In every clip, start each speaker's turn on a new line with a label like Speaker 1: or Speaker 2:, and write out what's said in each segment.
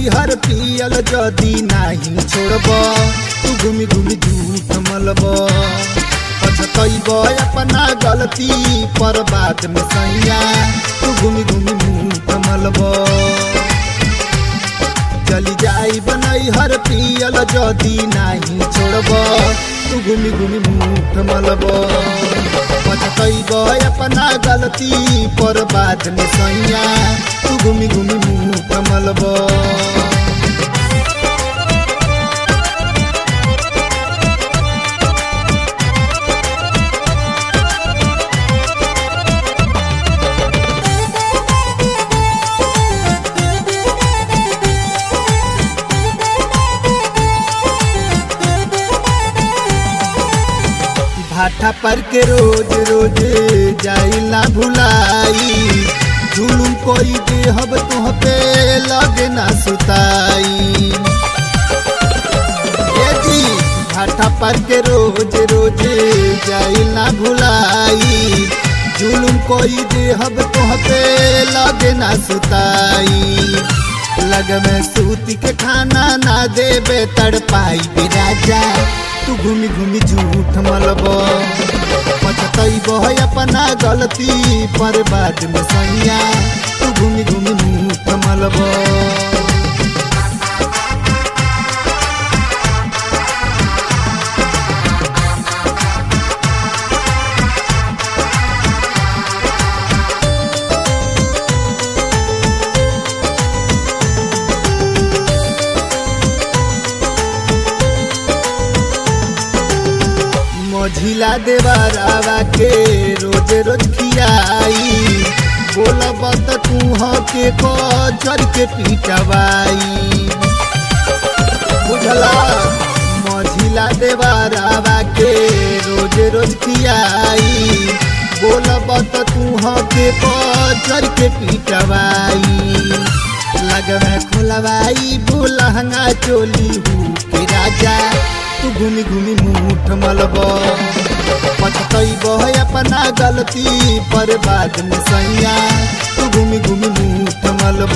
Speaker 1: हर पियल जदी नाही छोड़ब तू घूमी घूमी झूठ मलब पछतैब अपना गलती पर बाद में सैया तू घूमी घूमी मुंह मलब चली जाई बनई हर पियल जदी नाही छोड़ब तू घूमी घूमी मुंह मलब पछतैब अपना गलती पर बाद में सैया तू घूमी घूमी मुंह मलब भाठा पर के रोज रोज जाइला भुलाई जुलुम कोई देहब तुह पे लगे ना सुताई ए जी भाठा पर के रोज रोज जाइला भुलाई जुलुम कोई देहब तुह पे लगे ना सुताई लग में सूती के खाना ना देबे तड़पाई भी राजा तू घूमी घूमी झूठ मलब पछतैब अपना गलती पर बाद में सैया तू घूमी घूमी मुँह मलब मझिला देवरावा के रोज रोज खियाई बोलब त तू के कचर के पीटवाई बुझला मझिला देवरावा के रोज रोज खियाई बोलब त तू के कचर के पीटवाई लग में खोलवाई बोलहंगा चोली हूँ के राजा तू घूमी घूमी मुठ मलब पछतैब अपना गलती पर बाद में सैया तू घूमी घूमी मुठ मलब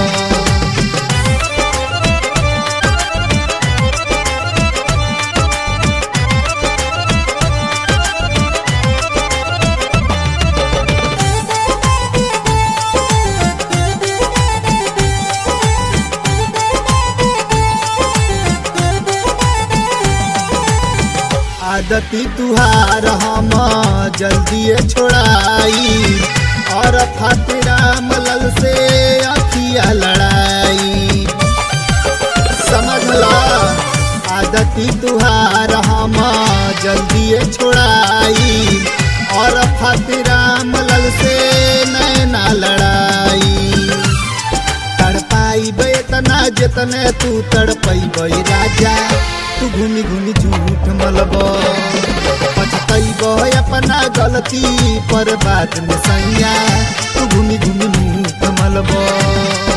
Speaker 1: आदती तुहार हम जल्दी छोड़ाई और फातिरा मलल से अखिया लड़ाई समझला आदती तुहार हम जल्दी छोड़ाई और फातिरा मलल से नैना लड़ाई तड़पाई बेतना जितने तू तड़पई राजा तू घूमी घूमी झूठ मलब पछतैब अपना गलती पर बाद में सैया तू घूमी घूमी मुँह मलब